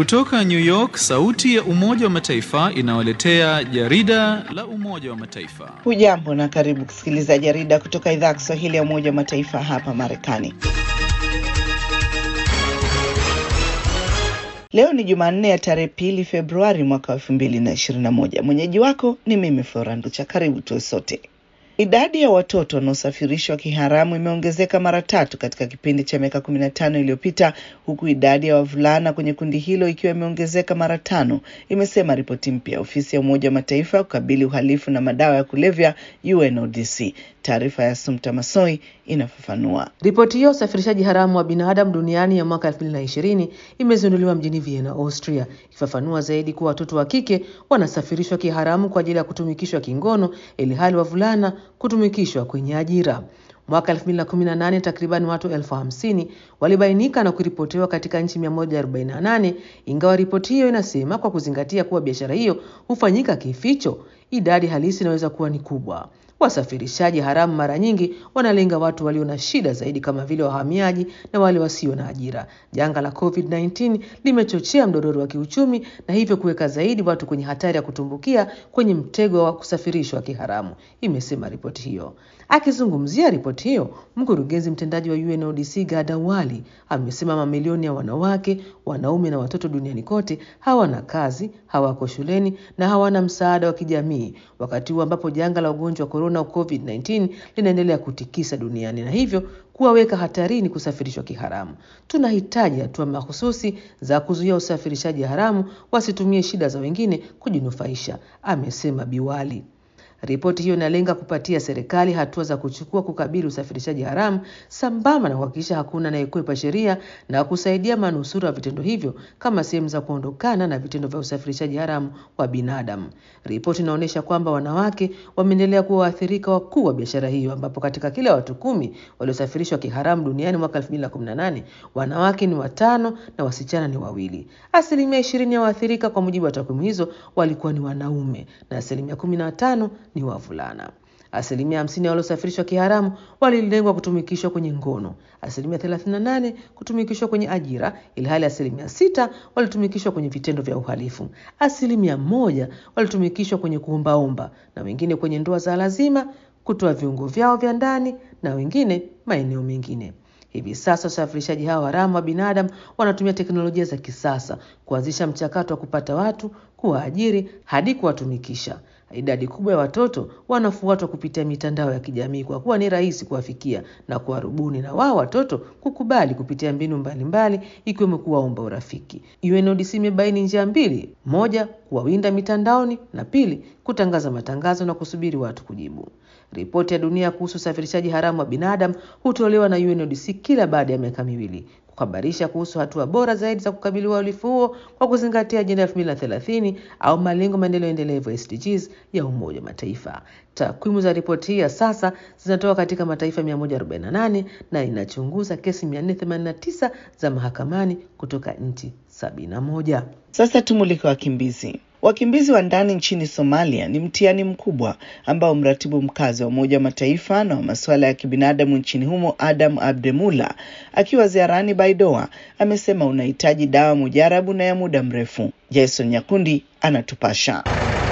Kutoka New York, sauti ya Umoja wa Mataifa inawaletea jarida la Umoja wa Mataifa. Hujambo na karibu kusikiliza jarida kutoka idhaa ya Kiswahili ya Umoja wa Mataifa hapa Marekani. Leo ni Jumanne ya tarehe pili Februari mwaka wa elfu mbili na ishirini na moja. Mwenyeji wako ni mimi Flora Nducha. Karibu tuwe sote. Idadi ya watoto wanaosafirishwa kiharamu imeongezeka mara tatu katika kipindi cha miaka kumi na tano iliyopita huku idadi ya wavulana kwenye kundi hilo ikiwa imeongezeka mara tano, imesema ripoti mpya ya ofisi ya Umoja wa Mataifa ya kukabili uhalifu na madawa ya kulevya UNODC. Taarifa ya Sumta Masoi inafafanua. Ripoti hiyo usafirishaji haramu wa binadamu duniani ya mwaka 2020 imezinduliwa mjini Vienna, Austria, ikifafanua zaidi kuwa watoto wa kike wanasafirishwa kiharamu kwa ajili ya kutumikishwa kingono, ili hali wavulana kutumikishwa kwenye ajira. Mwaka 2018 takriban watu elfu hamsini walibainika na kuripotiwa katika nchi 148, ingawa ripoti hiyo inasema kwa kuzingatia kuwa biashara hiyo hufanyika kificho, idadi halisi inaweza kuwa ni kubwa. Wasafirishaji haramu mara nyingi wanalenga watu walio na shida zaidi kama vile wahamiaji na wale wasio na ajira. Janga la COVID-19 limechochea mdororo wa kiuchumi na hivyo kuweka zaidi watu kwenye hatari ya kutumbukia kwenye mtego wa kusafirishwa kiharamu, imesema ripoti hiyo. Akizungumzia ripoti hiyo, mkurugenzi mtendaji wa UNODC Gada Wali amesema mamilioni ya wanawake, wanaume na watoto duniani kote hawana kazi, hawako shuleni na hawana msaada wa kijamii, wakati huu ambapo janga la ugonjwa wa korona COVID-19 linaendelea kutikisa duniani na hivyo kuwaweka hatarini kusafirishwa kiharamu. Tunahitaji hatua mahususi za kuzuia usafirishaji haramu, wasitumie shida za wengine kujinufaisha, amesema Biwali. Ripoti hiyo inalenga kupatia serikali hatua za kuchukua kukabili usafirishaji haramu sambamba na kuhakikisha hakuna anayekwepa sheria na kusaidia manusura wa vitendo hivyo kama sehemu za kuondokana na vitendo vya usafirishaji haramu wa binadamu. Ripoti inaonyesha kwamba wanawake wameendelea kuwa waathirika wakuu wa biashara hiyo, ambapo katika kila watu kumi waliosafirishwa kiharamu duniani mwaka 2018 wanawake ni watano na wasichana ni wawili. Asilimia ishirini ya waathirika kwa mujibu wa takwimu hizo walikuwa ni wanaume na asilimia kumi na tano ni wavulana. Asilimia hamsini ya waliosafirishwa kiharamu walilengwa kutumikishwa kwenye ngono, asilimia 38 kutumikishwa kwenye ajira, ilhali asilimia sita walitumikishwa kwenye vitendo vya uhalifu, asilimia moja walitumikishwa kwenye kuombaomba, na wengine kwenye ndoa za lazima, kutoa viungo vyao vya ndani, na wengine maeneo mengine. Hivi sasa wasafirishaji hao haramu wa binadamu wanatumia teknolojia za kisasa kuanzisha mchakato wa kupata watu, kuwaajiri hadi kuwatumikisha. Idadi kubwa ya watoto wanafuatwa kupitia mitandao ya kijamii kwa kuwa ni rahisi kuwafikia na kuwarubuni na wao watoto kukubali kupitia mbinu mbalimbali ikiwemo kuwaomba urafiki. UNODC imebaini njia mbili: moja, kuwawinda mitandaoni na pili, kutangaza matangazo na kusubiri watu kujibu. Ripoti ya dunia kuhusu usafirishaji haramu wa binadamu hutolewa na UNODC kila baada ya miaka miwili kuhabarisha kuhusu hatua bora zaidi za kukabili uhalifu huo kwa kuzingatia ajenda ya 2030 au malengo maendeleo endelevu SDGs ya Umoja wa Mataifa. Takwimu za ripoti hii ya sasa zinatoka katika mataifa 148 na inachunguza kesi 489 za mahakamani kutoka nchi 71. Sasa tumulike wakimbizi. Wakimbizi wa ndani nchini Somalia ni mtihani mkubwa ambao mratibu mkazi wa Umoja wa Mataifa na wa masuala ya kibinadamu nchini humo Adam Abdemula akiwa ziarani Baidoa amesema unahitaji dawa mujarabu na ya muda mrefu. Jason Nyakundi anatupasha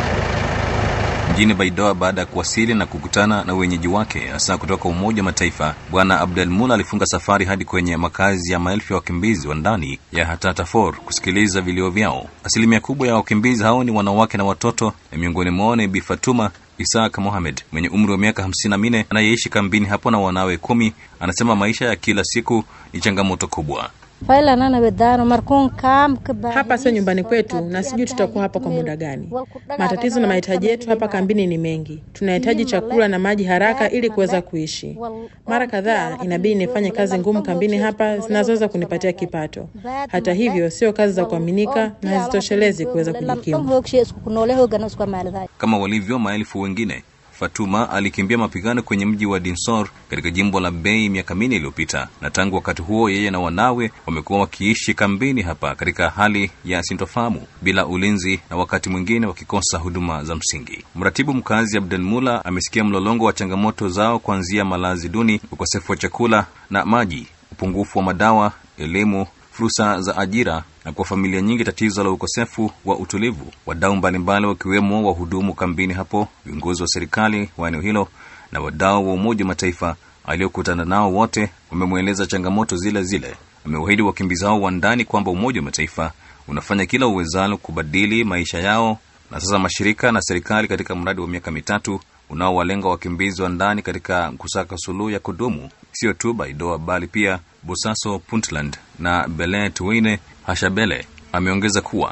mjini Baidoa baada ya kuwasili na kukutana na wenyeji wake hasa kutoka Umoja wa Mataifa. Bwana Abdelmula alifunga safari hadi kwenye makazi ya maelfu ya wakimbizi wa ndani ya Hatatafor kusikiliza vilio vyao. Asilimia kubwa ya wakimbizi hao ni wanawake na watoto, na miongoni mwao ni Bi Fatuma Isaac Mohamed mwenye umri wa miaka hamsini na minne anayeishi kambini hapo na wanawe kumi. Anasema maisha ya kila siku ni changamoto kubwa. Hapa sio nyumbani kwetu na sijui tutakuwa hapa kwa muda gani. Matatizo na mahitaji yetu hapa kambini ni mengi. Tunahitaji chakula na maji haraka ili kuweza kuishi. Mara kadhaa inabidi nifanye kazi ngumu kambini hapa zinazoweza kunipatia kipato. Hata hivyo, sio kazi za kuaminika na hazitoshelezi kuweza kujikimu. Kama walivyo maelfu wengine Fatuma alikimbia mapigano kwenye mji wa Dinsor katika jimbo la Bei miaka minne iliyopita, na tangu wakati huo yeye na wanawe wamekuwa wakiishi kambini hapa katika hali ya sintofahamu, bila ulinzi na wakati mwingine wakikosa huduma za msingi. Mratibu mkazi Abdelmula amesikia mlolongo wa changamoto zao kuanzia malazi duni, ukosefu wa chakula na maji, upungufu wa madawa, elimu fursa za ajira na kwa familia nyingi tatizo la ukosefu wa utulivu. Wadau mbalimbali wakiwemo wahudumu kambini hapo, viongozi wa serikali wa eneo hilo na wadau wa Umoja wa Mataifa aliokutana nao wote wamemweleza changamoto zile zile. Amewaahidi wakimbizi hao wa ndani kwamba Umoja wa Mataifa unafanya kila uwezalo kubadili maisha yao, na sasa mashirika na serikali katika mradi wa miaka mitatu unaowalenga wakimbizi wa ndani katika kusaka suluhu ya kudumu, sio tu Baidoa bali pia Bosaso, Puntland na Bele Tuine Hashabele. Ameongeza kuwa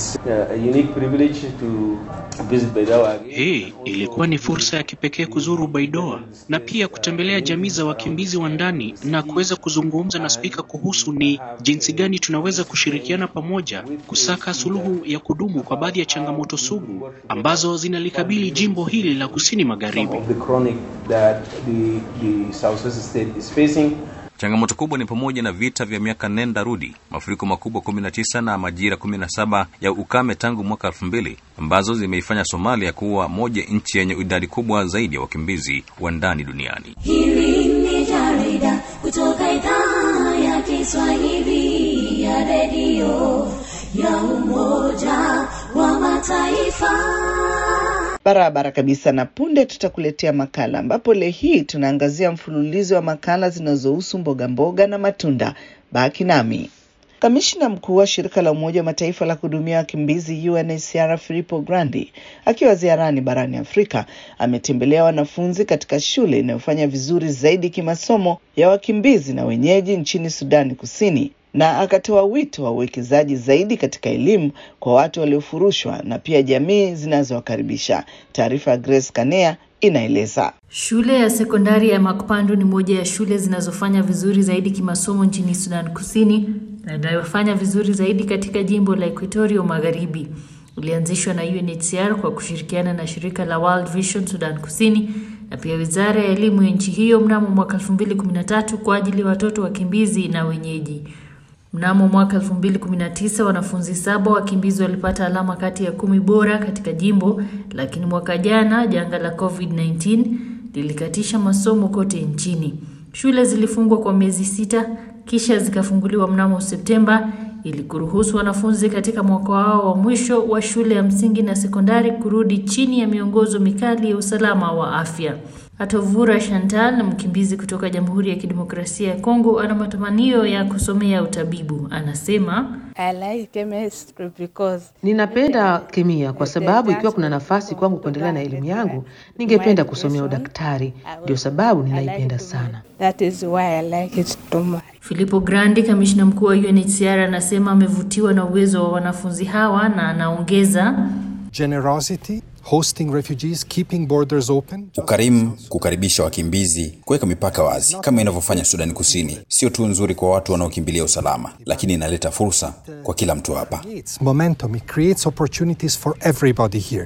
hii ilikuwa ni fursa ya kipekee kuzuru Baidoa na pia kutembelea jamii za wakimbizi wa ndani na kuweza kuzungumza na spika kuhusu ni jinsi gani tunaweza kushirikiana pamoja kusaka suluhu ya kudumu kwa baadhi ya changamoto sugu ambazo zinalikabili jimbo hili la kusini magharibi. Changamoto kubwa ni pamoja na vita vya miaka nenda rudi, mafuriko makubwa 19 na majira 17 ya ukame tangu mwaka 2000 ambazo zimeifanya Somalia kuwa moja nchi yenye idadi kubwa zaidi ya wakimbizi wa ndani duniani. Hili ni jarida kutoka idhaa ya Kiswahili ya redio ya Umoja wa Mataifa. Barabara kabisa. Na punde tutakuletea makala ambapo leo hii tunaangazia mfululizo wa makala zinazohusu mboga mboga na matunda. Baki nami. Kamishna mkuu wa shirika la Umoja wa Mataifa la kuhudumia wakimbizi UNHCR Filippo Grandi akiwa ziarani barani Afrika ametembelea wanafunzi katika shule inayofanya vizuri zaidi kimasomo ya wakimbizi na wenyeji nchini Sudani Kusini na akatoa wito wa uwekezaji zaidi katika elimu kwa watu waliofurushwa na pia jamii zinazowakaribisha. Taarifa ya Grace Kanea inaeleza. Shule ya sekondari ya Makpandu ni moja ya shule zinazofanya vizuri zaidi kimasomo nchini Sudan Kusini na inayofanya vizuri zaidi katika jimbo la Equatoria Magharibi. Ulianzishwa na UNHCR kwa kushirikiana na shirika la World Vision Sudan Kusini na pia Wizara ya Elimu ya nchi hiyo mnamo mwaka 2013 kwa ajili ya watoto wakimbizi na wenyeji. Mnamo mwaka 2019 wanafunzi saba wakimbizi walipata alama kati ya kumi bora katika jimbo, lakini mwaka jana janga la COVID-19 lilikatisha masomo kote nchini. Shule zilifungwa kwa miezi sita kisha zikafunguliwa mnamo Septemba ili kuruhusu wanafunzi katika mwaka wao wa mwisho wa shule ya msingi na sekondari kurudi chini ya miongozo mikali ya usalama wa afya. Atovura Chantal, mkimbizi kutoka Jamhuri ya Kidemokrasia ya Kongo, ana matamanio ya kusomea utabibu. Anasema, I like chemistry because Ninapenda kemia kwa sababu ikiwa kuna nafasi kwangu kuendelea na elimu yangu, ningependa kusomea udaktari. Ndio sababu ninaipenda sana. that is why I like it too much. Filippo Grandi, kamishna mkuu wa UNHCR, anasema amevutiwa na uwezo wa wanafunzi hawa na anaongeza generosity, hosting refugees, keeping borders open. Ukarimu, kukaribisha wakimbizi, kuweka mipaka wazi kama inavyofanya Sudani Kusini, sio tu nzuri kwa watu wanaokimbilia usalama, lakini inaleta fursa kwa kila mtu hapa. It's momentum, it creates opportunities for everybody here.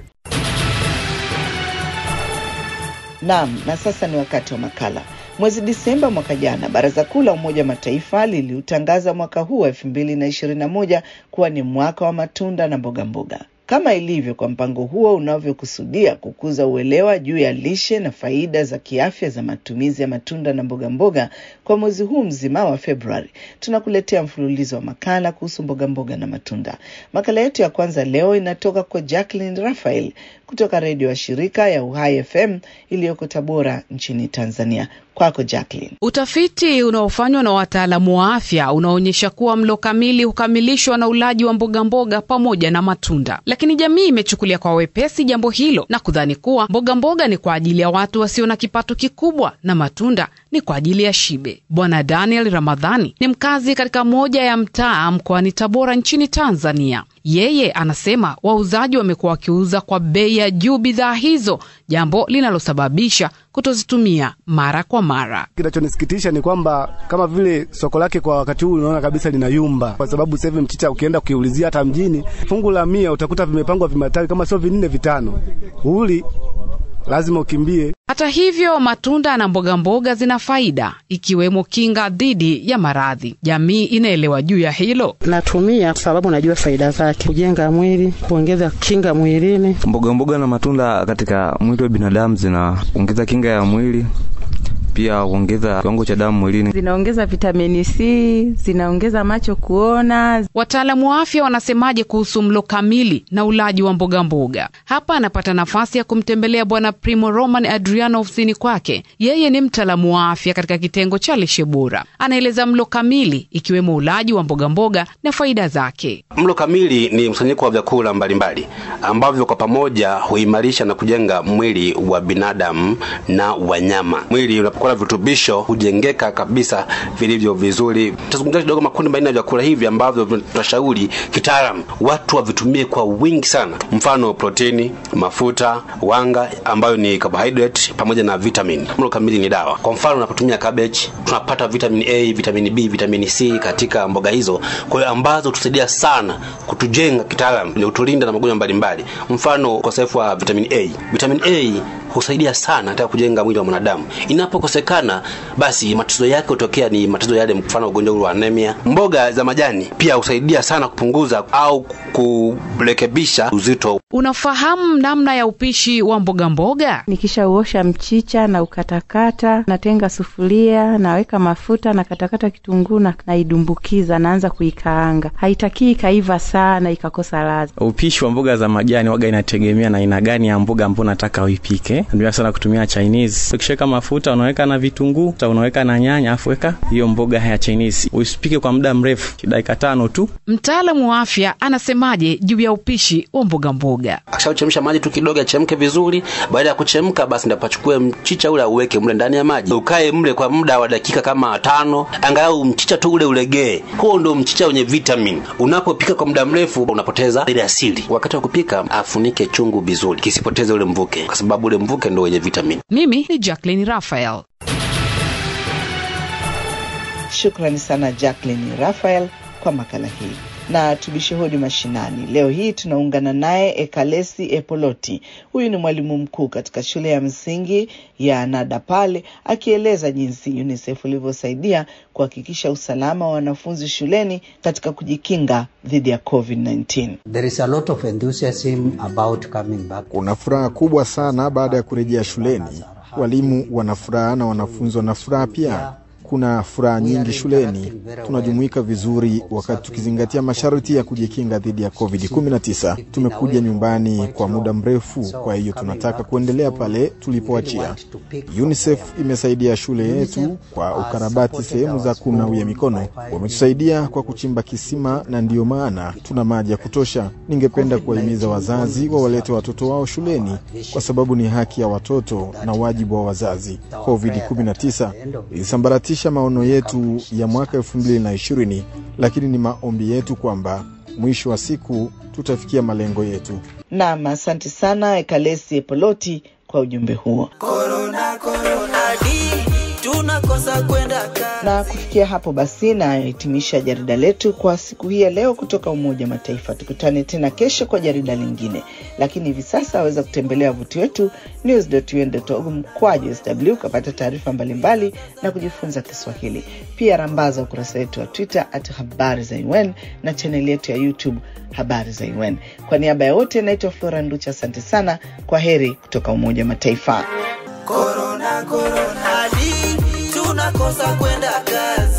Naam, na sasa ni wakati wa makala. Mwezi Disemba mwaka jana, Baraza Kuu la Umoja wa Mataifa liliutangaza mwaka huu wa elfu mbili na ishirini na moja kuwa ni mwaka wa matunda na mboga mboga. Kama ilivyo kwa mpango huo unavyokusudia kukuza uelewa juu ya lishe na faida za kiafya za matumizi ya matunda na mboga mboga, kwa mwezi huu mzima wa Februari tunakuletea mfululizo wa makala kuhusu mboga mboga na matunda. Makala yetu ya kwanza leo inatoka kwa Jacqueline Raphael kutoka redio ya shirika ya Uhai FM iliyoko Tabora nchini Tanzania. Kwako Jacqueline. Utafiti unaofanywa na wataalamu wa afya unaonyesha kuwa mlo kamili hukamilishwa na ulaji wa mboga mboga pamoja na matunda, lakini jamii imechukulia kwa wepesi jambo hilo na kudhani kuwa mboga mboga ni kwa ajili ya watu wasio na kipato kikubwa na matunda ni kwa ajili ya shibe. Bwana Daniel Ramadhani ni mkazi katika moja ya mtaa mkoani Tabora nchini Tanzania. Yeye anasema wauzaji wamekuwa wakiuza kwa bei ya juu bidhaa hizo, jambo linalosababisha kutozitumia mara kwa mara. Kinachonisikitisha ni kwamba kama vile soko lake kwa wakati huu unaona kabisa linayumba, kwa sababu sasa hivi mchicha ukienda ukiulizia hata mjini fungu la mia utakuta vimepangwa vimatawi kama sio vinne vitano, uli lazima ukimbie. Hata hivyo, matunda na mboga mboga zina faida, ikiwemo kinga dhidi ya maradhi. Jamii inaelewa juu ya hilo. Natumia kwa sababu najua faida zake, kujenga mwili, kuongeza kinga mwilini. Mboga mboga na matunda katika mwili wa binadamu zinaongeza kinga ya mwili pia huongeza kiwango cha damu mwilini. Zinaongeza vitamini C, zinaongeza macho kuona. Wataalamu wa afya wanasemaje kuhusu mlo kamili na ulaji wa mboga mboga? Hapa anapata nafasi ya kumtembelea Bwana Primo Roman Adriano ofisini kwake. Yeye ni mtaalamu wa afya katika kitengo cha lishe bora. Anaeleza mlo kamili ikiwemo ulaji wa mboga mboga na faida zake. Mlo kamili ni mkusanyiko wa vyakula mbalimbali ambavyo kwa pamoja huimarisha na kujenga mwili wa binadamu na wanyama. Mwili unapokuwa na virutubisho hujengeka kabisa vilivyo vizuri. Tutazungumzia kidogo makundi manne ya vyakula hivi ambavyo tunashauri kitaalam watu wavitumie kwa wingi sana, mfano protini, mafuta, wanga ambayo ni carbohydrate pamoja na vitamin. Mlo kamili ni dawa. Kwa mfano unapotumia cabbage tunapata vitamin A, vitamin B, vitamin C katika mboga hizo, kwa hiyo ambazo tusaidia sana kutujenga kitaalam, ili utulinda na magonjwa mbalimbali. Mfano ukosefu wa vitamin A. Vitamin A husaidia sana katika kujenga mwili wa mwanadamu. Inapokosekana, basi matatizo yake hutokea ni matatizo yale, mfano ugonjwa wa anemia. Mboga za majani pia husaidia sana kupunguza au kurekebisha uzito. Unafahamu namna ya upishi wa mboga mboga? Nikishauosha mchicha na ukatakata, natenga sufuria, naweka mafuta na katakata kitunguu na naidumbukiza, naanza kuikaanga. Haitakii ikaiva sana ikakosa ladha. Upishi wa mboga za majani waga inategemea na aina gani ya mboga ambayo unataka uipike. Natumia sana kutumia Chinese. Ukishaweka mafuta unaweka na vitunguu, unaweka na nyanya, afu weka hiyo mboga ya Chinese. Usipike kwa muda mrefu, dakika tano tu. Mtaalamu wa afya anasemaje juu ya upishi wa mboga mboga? Akishachemsha maji tu kidogo yachemke vizuri. Baada ya kuchemka, basi ndipo achukue mchicha ule auweke mle ndani ya maji, ukae mle kwa muda wa dakika kama tano, angalau mchicha tu ule ulegee. Huo ndio mchicha wenye vitamin. Unapopika kwa muda mrefu, unapoteza ile asili. Wakati wa kupika, afunike chungu vizuri, kisipoteze ule mvuke, kwa sababu ule mvuke ndio wenye vitamin. Mimi ni Jacqueline Raphael. Shukrani sana Jacqueline Raphael kwa makala hii na tubishuhudi mashinani. Leo hii tunaungana naye Ekalesi Epoloti. Huyu ni mwalimu mkuu katika shule ya msingi ya Nadapale, akieleza jinsi UNICEF ilivyosaidia kuhakikisha usalama wa wanafunzi shuleni katika kujikinga dhidi ya COVID-19. There is a lot of enthusiasm about coming back. Kuna furaha kubwa sana baada ya kurejea shuleni. Walimu wana furaha na wanafunzi wana furaha pia. Kuna furaha nyingi shuleni, tunajumuika vizuri wakati tukizingatia masharti ya kujikinga dhidi ya COVID-19. Tumekuja nyumbani kwa muda mrefu, kwa hiyo tunataka kuendelea pale tulipoachia. UNICEF imesaidia shule yetu kwa ukarabati sehemu za kunawia mikono, wametusaidia kwa kuchimba kisima na ndiyo maana tuna maji ya kutosha. Ningependa kuwahimiza wazazi wawalete watoto wao shuleni kwa sababu ni haki ya watoto na wajibu wa wazazi. COVID-19 ilisambaratisha maono yetu ya mwaka elfu mbili na ishirini, lakini ni maombi yetu kwamba mwisho wa siku tutafikia malengo yetu. Naam, asante sana Ekalesi Epoloti kwa ujumbe huo. Corona, corona, di, tunakosa kwenda kazi. Na kufikia hapo basi nahitimisha jarida letu kwa siku hii ya leo kutoka Umoja wa Mataifa. Tukutane tena kesho kwa jarida lingine, lakini hivi sasa waweza kutembelea wavuti wetu news.un.org mkwaju sw ukapata taarifa mbalimbali na kujifunza Kiswahili. Pia rambaza ukurasa wetu wa Twitter at habari za UN na chaneli yetu ya YouTube habari za UN. Kwa niaba ya wote, naitwa Flora Nducha, asante sana. Kwa heri kutoka Umoja wa Mataifa. Corona, corona, di, tunakosa kwenda kazi.